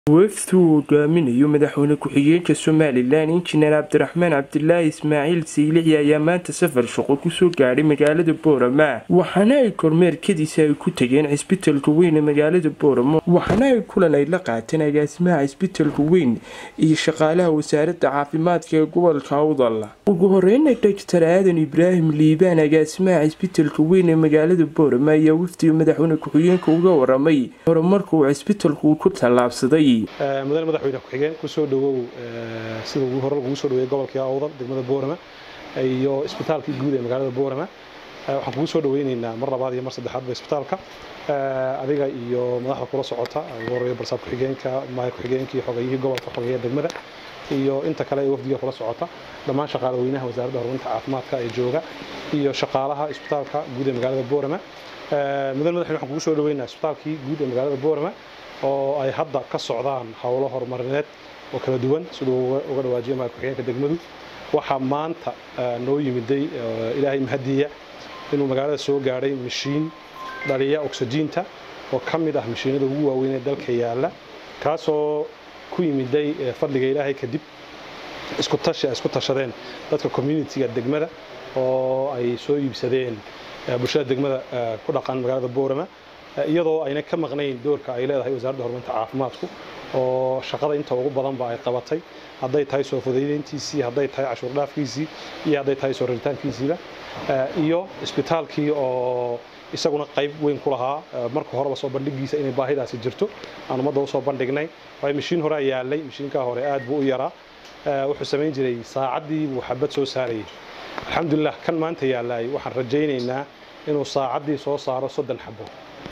wafdi uu hogaaminayo madaxweyne ku-xigeenka somalilan injineer cabdiraxmaan cabdilaahi ismaaciil saylici ayaa maanta safar shaqo kusoo gaadhay magaalada boorama waxaana ay kormeerkadiisa ay ku tageen cisbitalka weyn ee magaalada booramo waxaana ay kulan ay la qaateen agaasimaha cisbitalka weyn iyo shaqaalaha wasaaradda caafimaadka ee gobolka awdal ugu horeyna doctor aadan ibraahim liibaan agaasimaha cisbitalka weyn ee magaalada boorama ayaa wafdiga madaxweyne ku-xigeenka uga waramay horumarka uu cisbitalku ku tallaabsaday mudane madaxweyne ku-xigeen kusoo dhawow sida ugu hore lagugu soo dhaweeyey gobolkii awdal degmada boorama iyo isbitaalkii guud ee magaalada boorama waxaan kugu soo dhaweyneynaa mar labaad iyo mar saddexaadba isbitaalka adiga iyo madaxda kula socota ugu horeeya barsaab ku-xigeenka maaya ku-xigeenka iyo xogayihii gobolka xogeeya degmada iyo inta kale ee wafdiga kula socota dhammaan shaqaale weynaha wasaaradda horumarinta caafimaadka ee jooga iyo shaqaalaha isbitaalka guud ee magaalada boorama mudane madaxweyne waxaan kugu soo dhaweynaa isbitaalkii guud ee magaalada boorama oo ay hadda ka socdaan howlo horumarineed oo kala duwan siduu uga dhawaajiya maaya ku-xigeenka degmadu waxaa maanta noo yimiday ilaahay mahadiya inuu magaalada soo gaadhay mashiin dhaliya oksijiinta oo ka mid ah mashiinada ugu waaweyn ee dalka yaalla kaasoo ku yimiday fadliga ilaahay kadib isku tashi ay isku tashadeen dadka communitiga degmada oo ay soo iibsadeen bulshada degmada ku dhaqan magaalada boorama iyadoo ayna ka maqnayn doorka ay leedahay wasaaradda horumarinta caafimaadku oo shaqada inta ugu badanba ay qabatay hadday tahay soo fudaydintiisii hadday tahay cashuur dhaafkiisii iyo hadday tahay soo raritaankiisiiba iyo isbitaalkii oo isaguna qayb weyn ku lahaa marka horeba soo bandhigiisa inay baahidaasi jirto aan ummadda usoo bandhignay waayo mashiin horea yaallay mashiinkaa hore aad buu u yaraa wuxuu samayn jiray saacaddii buu xabad soo saarayay alxamdulilah kan maanta yaallay waxaan rajaynaynaa inuu saacaddii soo saaro soddon xabo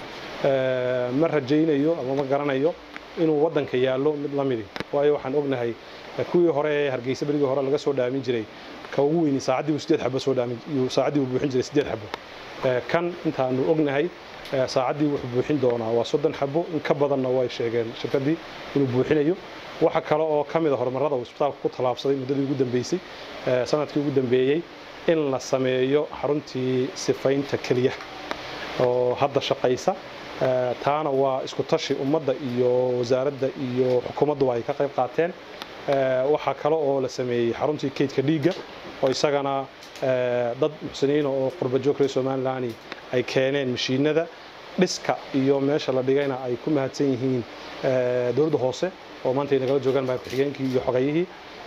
ma rajaynayo ama ma garanayo inuu waddanka yaallo mid la midi waayo waxaan ognahay kuwii hore ee hargeysa berigii hore laga soo dhaamin jiray ka ugu weyni saacaddii buu sideed xabo soo dhaamin saacaddii buu buuxin jiray sideed xabo kan intaanu ognahay saacaddii wuxuu buuxin doonaa waa soddon xabo in ka badanna way sheegeen shirkaddii inuu buuxinayo waxa kale oo ka mid a horumarrada uu isbitaalka ku tallaabsaday muddadii ugu dambeysay sanadkii ugu dambeeyey in la sameeyo xaruntii sifaynta keliya oo hadda shaqaysa taana waa isku tashi ummadda iyo wasaaradda iyo xukuumadduba ay ka qayb qaateen waxaa kale oo la sameeyey xaruntii kaydka dhiigga oo isagana dad muxsiniina oo qurbajoog reer somalilan ay keeneen mashiinada dhiska iyo meesha la dhigayna ay ku mahadsan yihiin dowladda hoose oo maanta ay nagala joogaan maayir ku-xigeenkii iyo xogayihii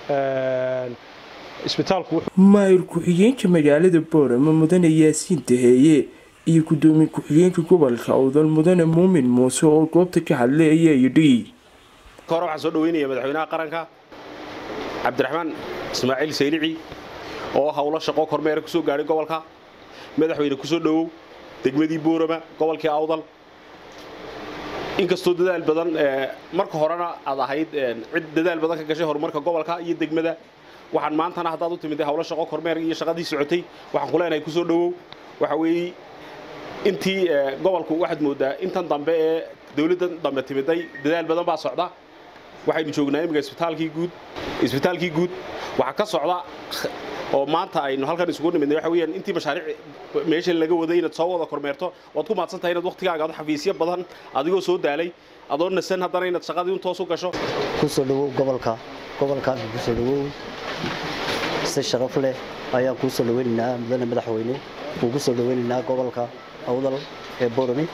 isbitaalku maayir ku-xigeenka magaalada boorama mudane yaasiin daheeye iyo gudoomiye ku-xigeenka gobolka awdal mudane muumin muuse oo goobta ka hadlay ayaa yidhi ka hore waxaan soo dhaweynaya madaxweynaha qaranka cabdiraxmaan ismaaciil saylici oo howlo shaqo kormeera ku soo gaadhay gobolka madaxweyne ku soo dhowow degmadii boorama gobolkii awdal inkastoo dadaal badan marka horena aad ahayd cid dadaal badan ka gashay horumarka gobolka iyo degmada waxaan maantana haddaad u timiday howlo shaqo kormeer iyo shaqadii socotay waxaan ku leenahay kusoo dhowow waxa weeye intii gobolku waxaad moodaa intan dambe ee dawladdan dambe timiday dadaal badan baa socda waxaynu joognaa imika isbitaalkii guud isbitaalkii guud waxaa ka socda oo maanta aynu halkan isugu nimidnay waxa weeyaan intii mashaariic meesha laga waday inaad soo wada kormeerto waad ku mahadsan tahay inaad waqtigaaga ad xafiisyo badan adigoo soo daalay adoo nasan haddana inaad shaqadii un toos u gasho kusoo dhawow gobolka gobolka kusoo dhawow si sharaf leh ayaan kuu soo dhaweynaynaa mudane madaxweyne kuu ku soo dhaweynaynaa gobolka awdal ee borami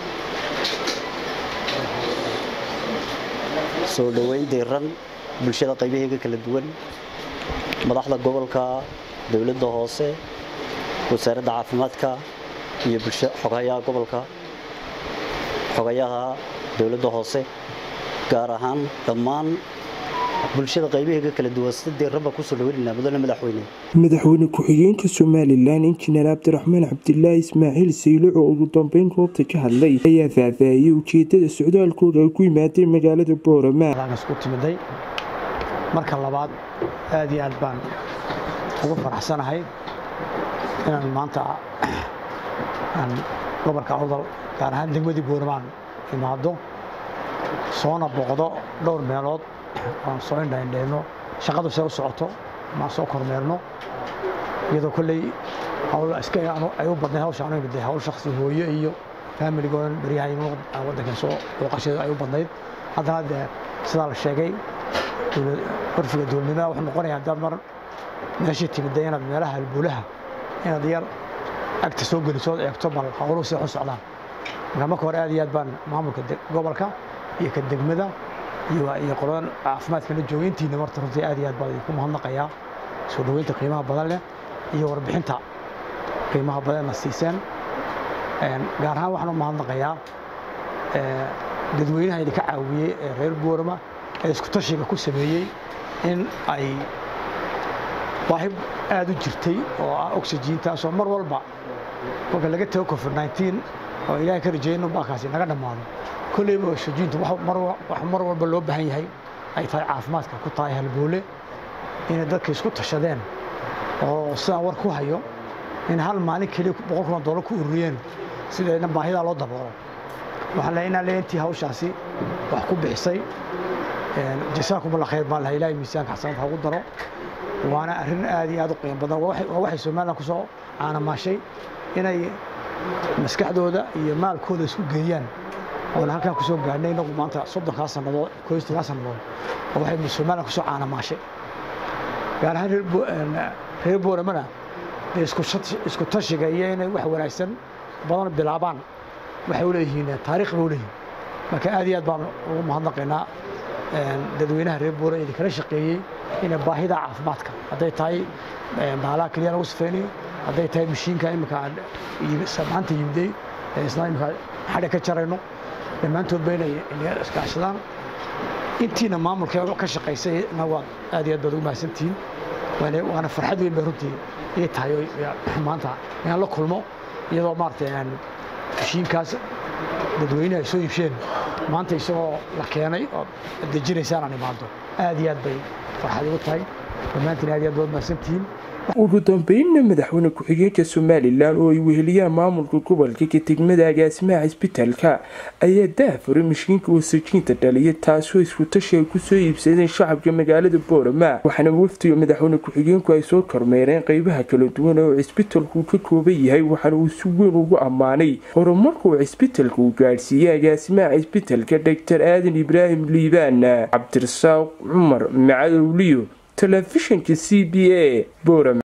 soo dhoweyn diiran bulshada qaybaheega kala duwan madaxda gobolka dowladda hoose wasaaradda caafimaadka iyo xogayaha gobolka xogayaha dowladda hoose gaar ahaan dhammaan bulshada qaybaheega kala duwan sida diiranba kusoo dhaweynayna mudane madaxweyne madaxweyne ku-xigeenka somalilan injineer cabdiraxmaan cabdilaahi ismaaciil saylic oo ugu dambeyn goobta ka hadlay ayaa faahfaahiyey ujeedada socdaalkooda ay ku yimaadeen magaalada boorama isku timiday marka labaad aad iyo aad baan ugu faraxsanahay inaan maanta aan gobolka awdal gaar ahaan degmadii boormaan imaado soona boqdo dhowr meelood aan soo indhaindhayno shaqadu see u socoto maan soo kormeerno iyadoo kolley ay u badnayd hawsha anu imid hawl shaksi hooyo iyo faamiligoodan baryahay waddankan soo booqasheedu ay u badnayd haddana dee sidaa la sheegay curfiga dowladnimada wuxuu noqonayaa haddaad mar meeshii timidda inaad meelaha halbuulaha inaad yar agta soo gelisood eegto bal howluhu si xun socdaan marka marka hore aad iyo aad baan maamulka gobolka iyo ka degmada iyo qoladan caafimaadkana jooga intiina marta runtii aad iyo aad baan idinku mahadnaqayaa soo dhoweynta qiimaha badan leh iyo warbixinta qiimaha badanna siiseen gaar ahaan waxaan u mahadnaqayaa dadweynaha idinka caawiyey ee reer boorama ee isku tashiga ku sameeyey in ay baahi aad u jirtay oo ah oxygiintaasoo mar walba marka laga tago covid 19 oo ilaahay ka rajeeya inuu baakaasi naga dhammaado kolleyba oxygiintu wax mar walba loo baahan yahay ay tahay caafimaadka ku tahay halboole inay dadka isku tashadeen oo sidaan war ku hayo in hal maalin keliya boqol kun oo dollar ku ururiyeen sidayna baahidaa loo daboolo waxaan leeyahay inaan leeyahay intii hawshaasi wax ku bixisay jasaakum allah khayr baan lahaa ilaahay miisaanka xasanad hagu daro waana arrin aad iyo aad u qiimo badan waa waxay somaliland ku soo caanamaashay inay maskaxdooda iyo maalkooda isku geeyaan oona halkaan ku soo gaadhnay inagu maanta soddonkaa sannadood koystogaa sannadood oo waxay somaliland ku soo caanamaashay gaar ahaan reer booramana dee isku tashiga iyo inay wax wanaagsan badan bilaabaan waxay u leeyihiin taariikh bay u leeyihiin marka aad iyo aad baan ugu mahadnaqaynaa dadweynaha reer boora idinkala shaqeeyey inay baahida caafimaadka hadday tahay baalaha keliya lagu sifaynayo hadday tahay mashiinka imika maanta yimday isna imika xadhi ka jarayno dhammaantoodba inay iskaashadaan intiina maamulka ka shaqaysayna waad aad iyo aad baad ugu mahadsantihiin waana farxad weyn bay runtii ii tahay maanta inaan la kulmo iyadoo maaragtay mashiinkaas dadweynaha ay soo iibsheen maanta isagoo la keenay oo dejinaysaan aan imaado aad iyo aad bay farxad igu tahay dhammaantiin aad iyo aad baad mahadsantihiin ugu dambeynna madaxweyne ku-xigeenka somalilan oo ay weheliyaan maamulka gobolka ka degmada agaasimaha cisbitaalka ayaa daafuray mashiinka wasajiinta dhaliya taasoo isku tashi ay kusoo iibsadeen shacabka magaalada boorama waxaana wafdiga madaxweyne ku-xigeenku ay soo kormeereen qeybaha kala duwan oo cisbitalku ka kooban yahay waxaana uu si weyn ugu ammaanay horumarkuu cisbitalka uu gaadhsiiyey agaasimaha cisbitalka doctor aadan ibraahim liibaan cabdirasaaq cumar macadowliyo telefishinka c b a boorama